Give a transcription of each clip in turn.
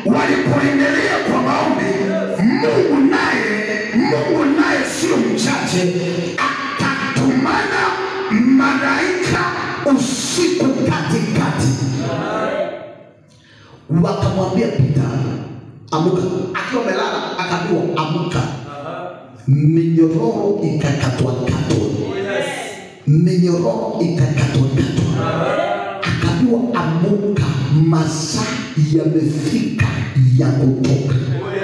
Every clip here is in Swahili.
walipoendelea kwa maombi, Mungu naye Mungu naye sio mchache, akatumana malaika usiku katikati, wakamwambia Pita, amuka. Akiwa amelala akaambiwa amuka, minyororo ikakatwakatwa, minyororo ikakatwakatwa, akaambiwa amuka, masaa yamefika ya kutoka.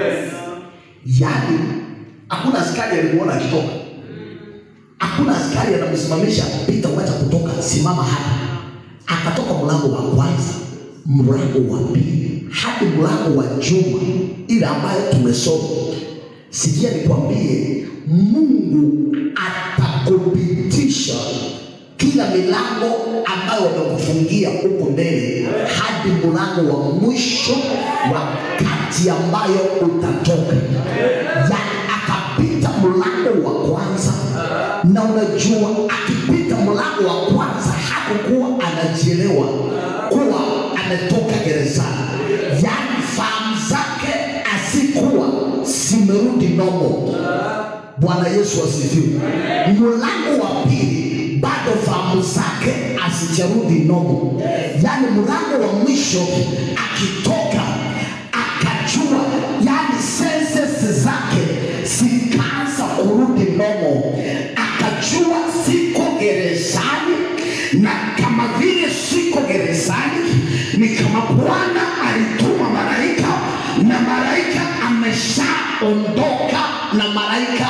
Yaani hakuna askari alimuona akitoka, hakuna askari anamsimamisha Pita, wacha kutoka, simama hapa. Akatoka mlango wa kwanza, mlango wa pili, hadi mlango wa juma ile ambayo tumesoma. Sikia nikwambie, Mungu atakupitisha kila milango ambayo wamekufungia huko mbele hadi mlango wa mwisho wakati ambayo utatoka. Yani akapita mlango wa kwanza, na unajua akipita mlango wa kwanza hakukuwa anajielewa kuwa ametoka gerezani, yani fahamu zake asikuwa zimerudi nomo. Bwana Yesu asifiwe. Mlango wa pili bado fahamu zake asijarudi nomo, yaani mlango wa mwisho akitoka akajua, yani senses zake zikaanza kurudi nomo, akajua siko gerezani, na kama vile siko gerezani ni kama Bwana alituma malaika na malaika ameshaondoka na malaika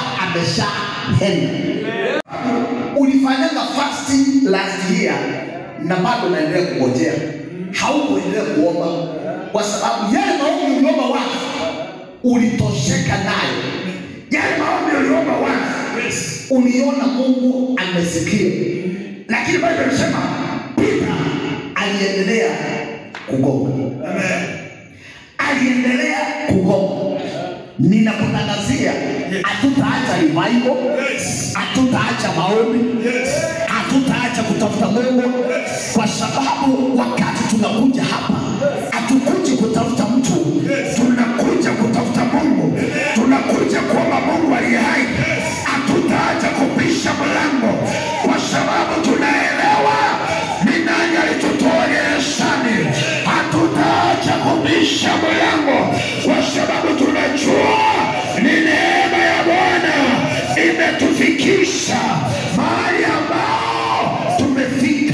ameshaenda. Ulifanyanga fasting last year na bado unaendelea kungojea, haukuendelea kuomba kwa sababu yale maombi uliomba wazi ulitosheka nayo, yale maombi uliomba wazi uliona Mungu amesikia, lakini Biblia inasema Pita aliendelea kugonga aliendelea kugonga. Ninakutangazia, hatutaacha revival, hatutaacha maombi, hatutaacha kutafuta Mungu, kwa sababu wakati tunakuja hapa hatukuji kutafuta mtu, tunakuja kutafuta Mungu, tunakuja kuomba Mungu aliye hai. Hatutaacha kupisha mlango, kwa sababu tunaelewa ni nani alitutoa gerezani. Hatutaacha kubisha mlango, kwa sababu tunajua ni neema ya Bwana imetufikisha mahali ambao tumefika.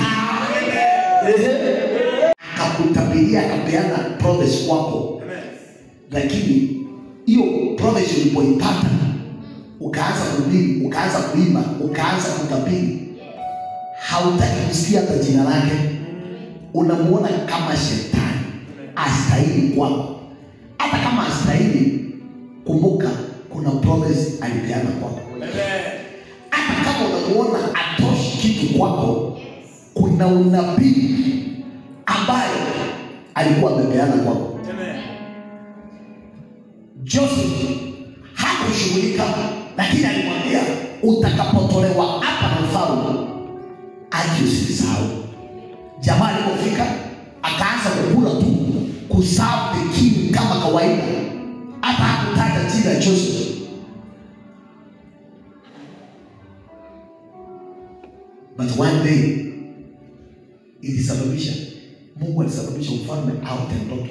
Ehe. Akakutabiria, akapeana promise kwako, lakini hiyo promise ulipoipata ukaanza kuhubiri, ukaanza kuimba, ukaanza kutabiri, hautaki kusikia hata jina lake, unamuona kama shetani astahili kwako. Hata kama astahili, kumbuka kuna promise alipeana kwako. Hata kama unamuona atoshi kitu kwako, kuna unabii ambaye alikuwa amepeana kwako. Joseph hakushughulika, lakini alimwambia utakapotolewa hapa na mfalme, aje usisahau. Jamaa alipofika akaanza kukula tu kuserve the king kama kawaida, hata hakutaja jina Joseph. But one day ilisababisha Mungu alisababisha mfalme aote ndoto,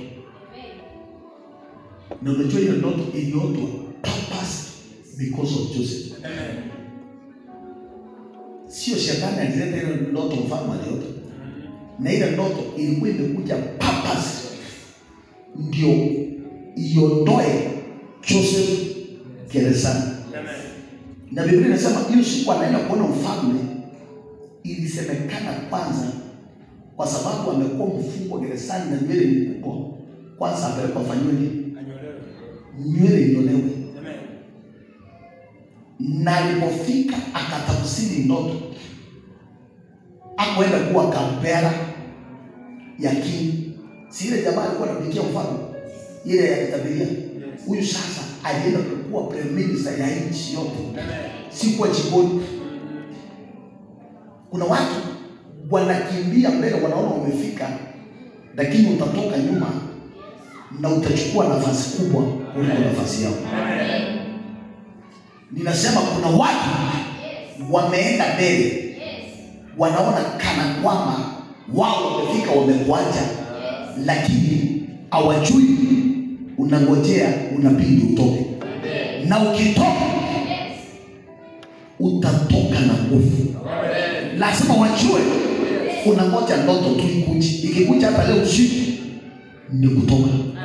na unajua hiyo ndoto iliotwa purpose because of Joseph. Sio shetani alileta ile ndoto, mfalme aliota, na ile ndoto ilikuwa imekuja purpose ndio iondoe Joseph gerezani. Na Biblia inasema hiyo siku anaenda kuona mfalme, ilisemekana kwanza, kwa sababu amekuwa mfungwa gerezani na nywele ni kubwa, kwanza apelekwa afanyiwe nini? Nywele inyolewe. Na alipofika akatafsiri ndoto, akwenda kuwa kampera ya king. Si ile jamaa alikuwa anapikia mfalme ile ya kitabiria. Huyu sasa alienda kuwa prime minister ya nchi yote, si kuwa jikoni. Kuna watu wanakimbia mbele, wanaona wamefika, lakini utatoka nyuma na utachukua nafasi kubwa kuliko nafasi yao. Ninasema kuna watu wameenda mbele, wanaona kana kwamba wao wamefika, wamekuacha, lakini hawajui unangojea unabidi utoke, na ukitoka utatoka na nguvu. Lazima wajue unangoja ndoto tu ikuje, ikikuja hata leo usiku ni kutoka.